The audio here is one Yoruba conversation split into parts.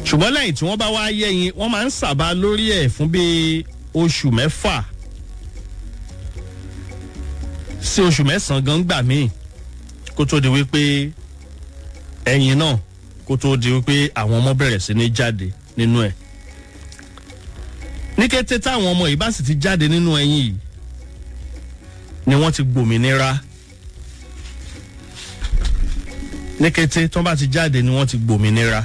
ṣùgbọ́n lẹ́yìn tí wọ́n bá wá yẹ́yin wọ́n máa ń sàbà lórí ẹ̀ fún bíi oṣù mẹ́fà sí oṣù mẹ́sàn-án gan gbà míì kó tó di wípé ẹyin náà kó tó di wípé àwọn ọmọ bẹ̀rẹ̀ sí ní jáde nínú ẹ̀ ní kété táwọn ọmọ yìí bá sì ti jáde nínú ẹyin yìí ni wọ́n ti gbòmìnira ní kété tó bá ti jáde ni wọ́n ti gbòmìnira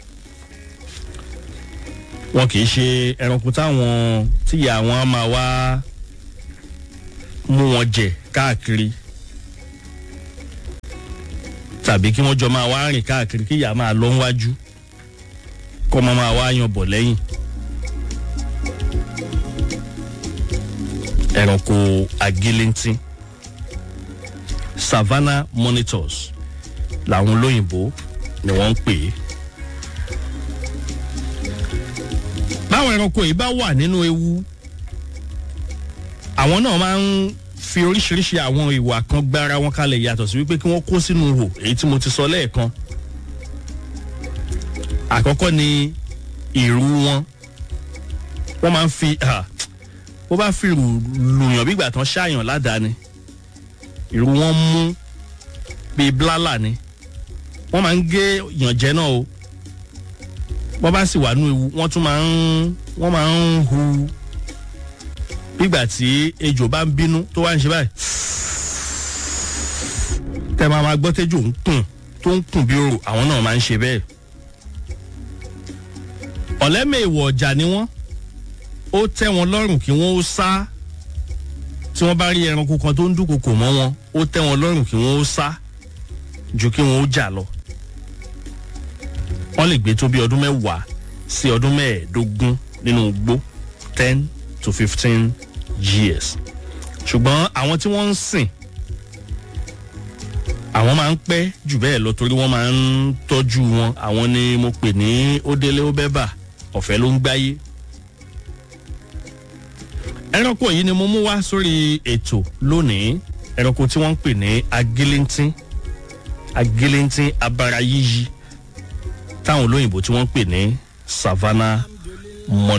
wọn kì í ṣe ẹranko táwọn tíyà wọn á máa wá mú wọn jẹ káàkiri tàbí kí wọ́n jọ máa wá rìn káàkiri kí ìyá máa lọ wájú kọ́ máa máa wá yan bọ̀ lẹ́yìn. ẹranko agilintin savannah monitors làwọn olóyìnbó ni wọ́n ń pè é. báwọn ẹranko yìí bá wà nínú ewu àwọn náà máa ń fi oríṣiríṣi àwọn ìwà kan gbára wọn kalẹ̀ yàtọ̀ sí wípé kí wọ́n kó sínú ihò èyí tí mo ti sọ lẹ́ẹ̀kan. àkọ́kọ́ ni ìrù wọn wọ́n máa ń fi bó bá fi lùyàn bí ìgbà tán ṣáàyàn ládàá ni ìrù wọn mú bíi blálà ni wọ́n máa ń gé yànjẹ́ náà o wọ́n bá sì wà nú ewu wọ́n tún máa ń wọ́n máa ń hu nígbà tí ejò bá ń bínú tó wá ń ṣe báyìí tẹ máa ma gbọ́ tẹ́jọ́ ń kùn tó ń kùn bí orò àwọn náà máa ń ṣe bẹ́ẹ̀. ọ̀lẹ́mẹ̀wọ̀ ọ̀jà ni wọ́n ó tẹ́ wọn lọ́rùn kí wọ́n ó sá tí wọ́n bá rí ẹranko kan tó ń dúnkokò mọ́ wọn ó tẹ́ wọn lọ́rùn kí wọ́n ó sá ju kí wọ́n ó jà lọ. wọ́n lè gbé tó bí ọdún mẹ́wàá sí ọdún mẹ́ẹ̀ẹ́dógún nínú igbó ten to fifteen years ṣùgbọ́n àwọn tí wọ́n ń sìn àwọn máa ń pẹ́ jù bẹ́ẹ̀ lọ torí wọ́n máa ń tọ́jú wọn àwọn ni mo pè ní ó délé ó bẹ́bà ọ̀fẹ́ ló ń gbáyé. ẹranko yìí ni mo mú wá sórí ètò lónìí ẹranko tí wọ́n ń pè ní agilíntín agilíntín abara yíyí táwọn olóyìnbó tí wọ́n ń pè ní savannah